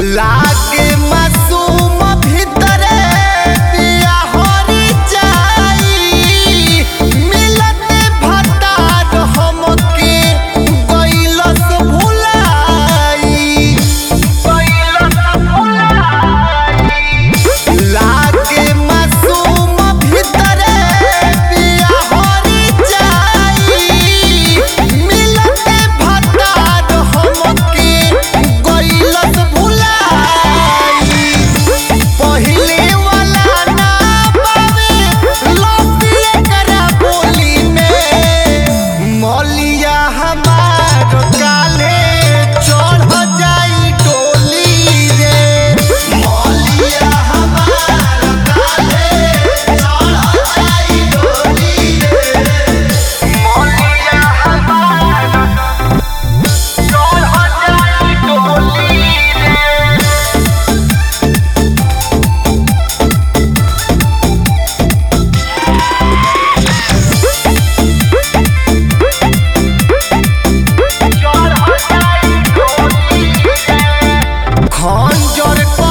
लागे मासूम भीतरे पिया हरी जाई मिलते भतार हमके गइलस भुलाई लागे मासूम भीतरे पिया हरी जाई मिलते भतार हमके गइलस भुलाई पहिले वाला ना पावे लौटिए करा बोली में मौलिया हमार काले चढ़ जाई डोली रे मौलिया हमार काले चढ़ जाई डोली रे मौलिया हमार चढ़ जाई डोली रे खंजर